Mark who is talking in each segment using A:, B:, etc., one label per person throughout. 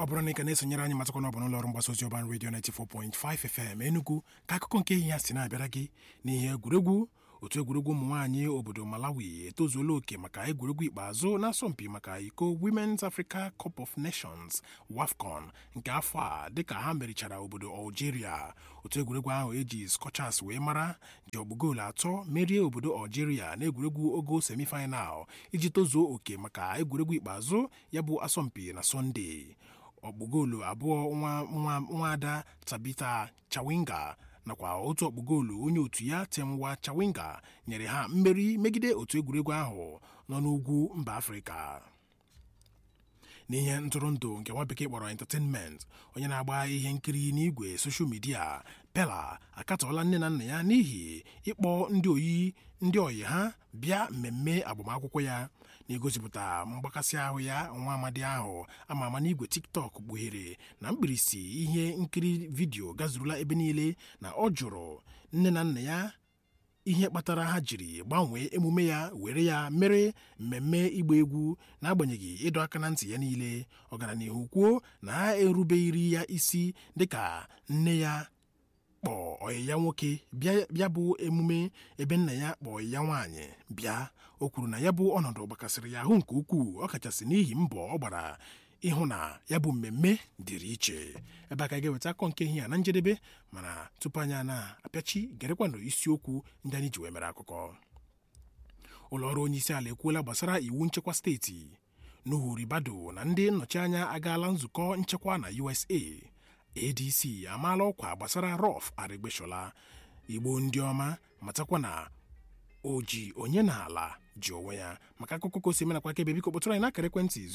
A: ọ bụrụ na ị ka na-esonyere anyị matakwa na ọ bụ n'ụlọ ọrụ mgbasa ozi ọban redio 94.5 FM Enugu ka akụkọ nke ihe ya si na-abịara gị n'ihe egwuregwu otu egwuregwu ụmụ nwaanyị obodo Malawi etozuola oke maka egwuregwu ikpeazụ n'asọmpi maka iko Women's Africa Cup of Nations WAFCON nke afọ a dịka ha merichara obodo Algeria otu egwuregwu ahụ eji Scorchers wee mara ji ọgbụ goolu atọ merie obodo Algeria n'egwuregwu ogo semifinal iji tozuo oke maka egwuregwu ikpeazụ ya bụ asọmpi na Sọnde ọkpụgoolu abụọ nwa nwaada Tabitha Chawinga nakwa otu ọkpụgoolu onye otu ya Temwa Chawinga nyere ha mmeri megide otu egwuregwu ahụ nọ n'ugwu mba Afrịka n'ihe ntụrụndụ nke nwa bekee kpọrọ entertainment onye na-agba ihe nkiri n'igwe soshal midia Bella akatọọla nne na nna ya n'ihi ịkpọ ndị oyi ndị oyi ha bịa mmemme agbamakwụkwọ ya na-egosipụta mgbakasị ahụ ya nwa amadi ahụ ama ama n'igwe tiktok kpughere na mkpirisi ihe nkiri vidiyo gazurula ebe niile na ọ jụrụ nne na nna ya ihe kpatara ha jiri gbanwee emume ya were ya mere mmemme ịgba egwu n'agbanyeghị ịdọ aka na ntị ya niile ọganihu kwuo na ha erubeghịrị ya isi dịka nne ya kpọọ ọyị ya nwoke bịa bụ emume ebe nna ya kpọọ ya nwaanyị bịa o kwuru na ya bụ ọnọdụ gbakasịrị ya ahụ nke ukwuu ọkachasị n'ihi mbọ ọ gbara ịhụ na ya bụ mmemme dịrị iche ebe a ka ga-eweta akọ nke ihe a na njedebe mana tupu anyị na-apịachi gerekwanụ isiokwu ndị anyị ji wee mere akụkọ ụlọ ọrụ onye isi ala ekwuola gbasara iwu nchekwa steeti Nuhu Ribado na ndị nnọchi anya agaala nzukọ nchekwa na USA ADC amaala ọkwa gbasara Ralph Arịgbeshola Igbo ndị ọma matakwa na oji onye na-ala ji onwe ya maka akụkọ ka o si menakwa aka ebe biko kpọtụrụ anyị n'akara ekwentị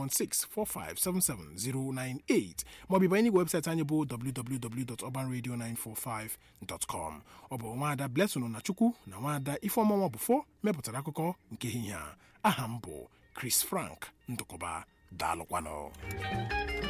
A: 09164577098 maọbụ ịbanye n'igwe webụsaịtị anyị bụ www.urbanradio945.com ọ bụ nwaada Blessing na Chukwu na nwaada Ifeọma Bụfọ mepụtara akụkọ nke ehihie a aha m bụ Chris Frank Ndụkọba daalụkwanụ